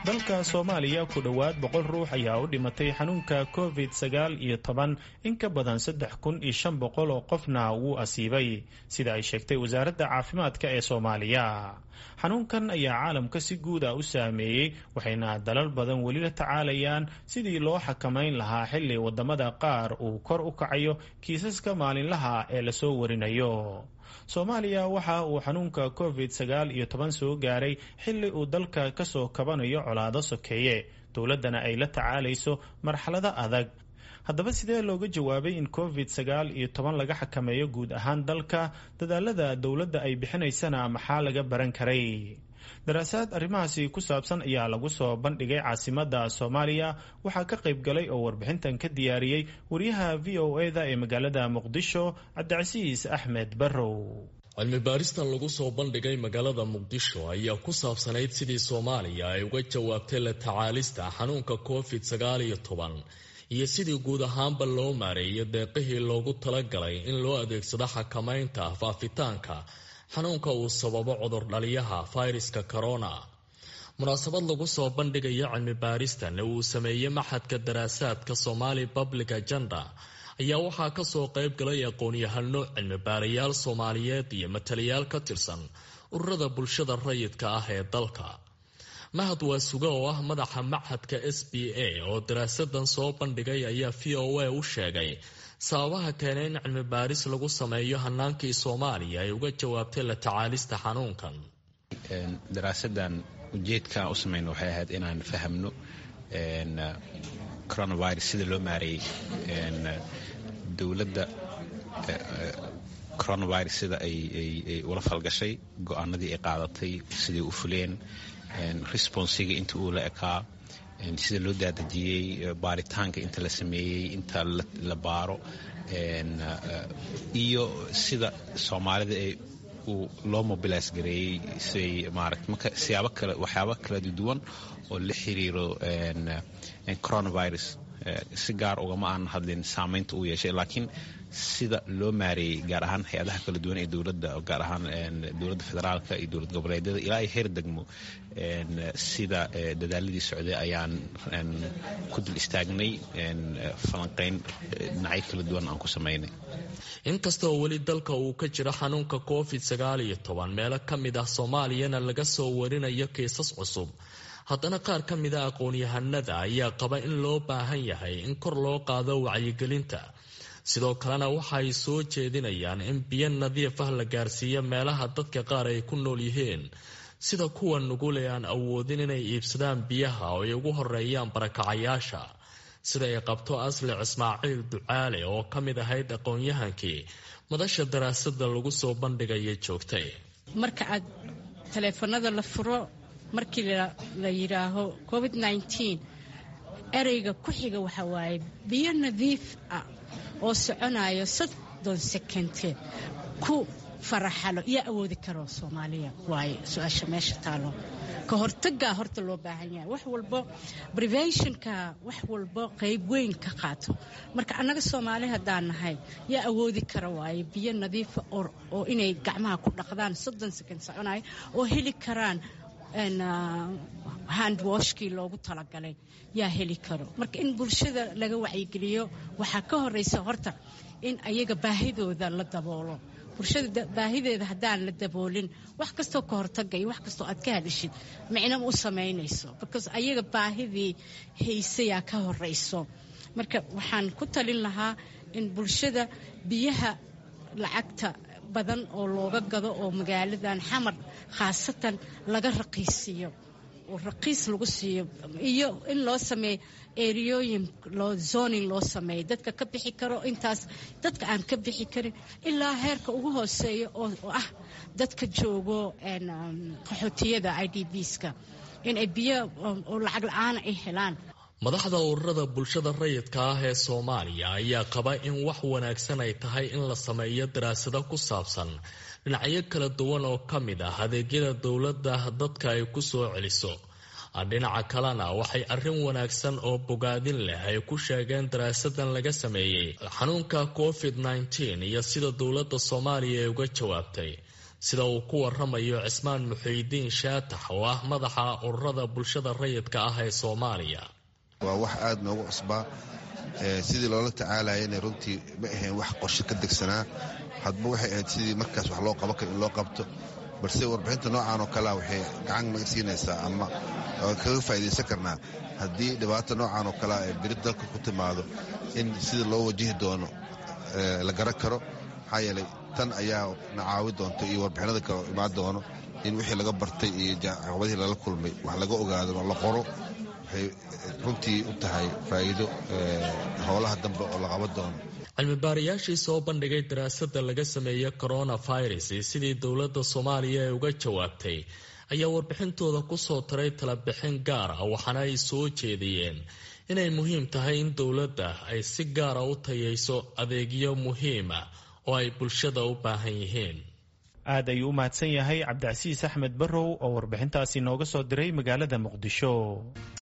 dalka soomaaliya ku dhowaad boqol ruux ayaa u dhimatay xanuunka covid sagaal iyo toban in ka badan saddex kun iyo shan boqol oo qofna wuu asiibay sida ay sheegtay wasaaradda caafimaadka ee soomaaliya xanuunkan ayaa caalamka si guud ah u saameeyey waxayna dalal badan weli la tacaalayaan sidii loo xakamayn lahaa xilli wadamada qaar uu kor u kacayo kiisaska maalinlaha ee lasoo warinayo soomaaliya waxa uu xanuunka covid sagaal iyo toban soo gaaray xilli uu dalka kasoo kabanayo colaado sokeeye dowladdana ay la tacaalayso marxalado adag haddaba sidee looga jawaabay in covid sagaal iyo toban laga xakameeyo guud ahaan dalka dadaalada dowladda ay bixinaysana maxaa laga baran karay daraasaad arrimahaasi ku saabsan ayaa lagu soo bandhigay caasimadda soomaaliya waxaa ka qayb galay oo warbixintan ka diyaariyey wariyaha v o e da ee magaalada muqdisho cabdicasiis axmed barrow cilmi baaristan lagu soo bandhigay magaalada muqdisho ayaa ku saabsanayd sidii soomaaliya ay uga jawaabtay la tacaalista xanuunka covid sagaal iyo toban iyo sidii guud ahaanba loo maareeyo deeqihii loogu talagalay in loo adeegsado xakamaynta faafitaanka xanuunka uu sababo cudurdhaliyaha fayraska corona munaasabad lagu soo bandhigayo cilmi baaristan ee uu sameeyey maxadka daraasaadka somali public agenda ayaa waxaa kasoo qayb galay aqoon-yahano cilmi baarayaal soomaaliyeed iyo matalayaal ka tirsan ururada bulshada rayidka ah ee dalka mahad waa suga oo ah madaxa maxadka s b a oo daraasadan soo bandhigay ayaa v o a u sheegay sababaha keenay in cilmi baaris lagu sameeyo hanaankii soomaaliya ay uga jawaabtay la tacaalista xanuunkan daraasadan ujeedka u samayna waxay ahayd inaan fahamno coronavirus sida loo maareeyey dowladda coronavirus sida ay ula falgashay go-aanadii ay qaadatay siday u fuleen responsiga inta uu la ekaa sida loo daadejiyey baaritaanka inta la sameeyey inta la baaro iyo sida soomaalida ay loo mobilis gareeyey siay maarata marka siyaabo kale waxyaaba kala duwan oo la xiriiro coronavirus si gaar ugama aan hadlin saamaynta uu yeeshay laakiin sida loo maareeyey gaar ahaan hay-adaha kala duwan ee dowladda gaar ahaan dowladda federaalka iyo dowlad goboleedyada ilaa ay heer degmo sida dadaaladii socday ayaan ku dul istaagnay falanqayn dhinacyo kala duwan aan ku samaynay inkasta oo weli dalka uu ka jiro xanuunka covid sagaal iyo toban meelo ka mid ah soomaaliyana laga soo warinayo kiisas cusub haddana qaar ka mida aqoon-yahanada ayaa qaba in loo baahan yahay in kor loo qaado wacyigelinta sidoo kalena waxa ay soo jeedinayaan in biyo nadiif ah la gaarsiiyo meelaha dadka qaar ay ku nool yihiin sida kuwa nugul ee aan awoodin inay iibsadaan biyaha oo ay ugu horeeyaan barakacayaasha sida ay qabto aslix ismaaciil ducaale oo ka mid ahayd aqoon-yahankii madasha daraasada lagu soo bandhigaya joogtay marka aad taleefanada la furo markii la yidhaaho covid ereyga ku xiga waxa waaye biyo nadiif ah oo soconayo soddon sekente ku faraxalo yaa awoodi karo soomaaliya waaye su-aasha meesha taalo ka hortagaa horta loo baahan yahay wax walbo preventionka wax walbo qayb weyn ka qaato marka annaga soomaali haddaan nahay yaa awoodi kara waaye biyo nadiifa oo inay gacmaha ku dhaqdaan soddon sekend soconayo oo heli karaan handwashkii loogu talagalay yaa heli karo marka in bulshada laga wacyigeliyo waxaa ka horeysa horta in ayaga baahidooda la daboolo bulshada baahideeda haddaan la daboolin wax kastoo ka hortaga iyo wax kastoo aad ka hadishid micno u samaynayso because ayaga baahidii haysayaa ka horeyso marka waxaan ku talin lahaa in bulshada biyaha lacagta badan oo looga gado oo magaaladan xamar khaasatan laga raqiisiiyo oo raqiis lagu siiyo iyo in loo sameeyo eriyooyin loo zoning loo sameeyo dadka ka bixi karo intaas dadka aan ka bixi karin ilaa heerka ugu hooseeya oo ah dadka joogo qaxootiyada i d bska inay biyo oo lacag la-aana ay helaan madaxda ururada bulshada rayidka ah ee soomaaliya ayaa qaba in wax wanaagsan ay tahay in la sameeyo daraasado ku saabsan dhinacyo kala duwan oo ka mid ah adeegyada dowladda dadka ay ku soo celiso dhinaca kalena waxay arrin wanaagsan oo bogaadin leh ay ku sheegeen daraasadan laga sameeyey xanuunka covid nteen iyo sida dowladda soomaaliya ay uga jawaabtay sida uu ku waramayo cismaan muxiidiin shaatax oo ah madaxa ururada bulshada rayidka ah ee soomaaliya waa wax aada noogu cusbaa sidii loola tacaalayana runtii ma ahayn wax qorshe ka degsanaa hadba waxay ahayd sidii markaas wax loo qaban karo in loo qabto balse warbixinta noocan oo kalea waxay gacan naga siinaysaa ama kaga faa'iidaysan karnaa haddii dhibaato noocan oo kalea ee beri dalka ku timaado in sida loo wajihi doono la garan karo maxaa yeelay tan ayaa na caawi doonta iyo warbixinada kale imaan doono in wixii laga bartay iyo caqabadihii lala kulmay wax laga ogaado la qoro waxay runtii u tahay faa'iido howlaha dambe oo la qaban doono cilmibaarayaashii soo bandhigay daraasadda laga sameeyey coronavirus iyo sidii dowladda soomaaliya ay uga jawaabtay ayaa warbixintooda kusoo taray talabixin gaar ah waxaana ay soo jeediyeen inay muhiim tahay in dowladda ay si gaara u tayayso adeegyo muhiima oo ay bulshada u baahan yihiin aad ayuu u mahadsan yahay cabdicasiis axmed barrow oo warbixintaasi nooga soo diray magaalada muqdisho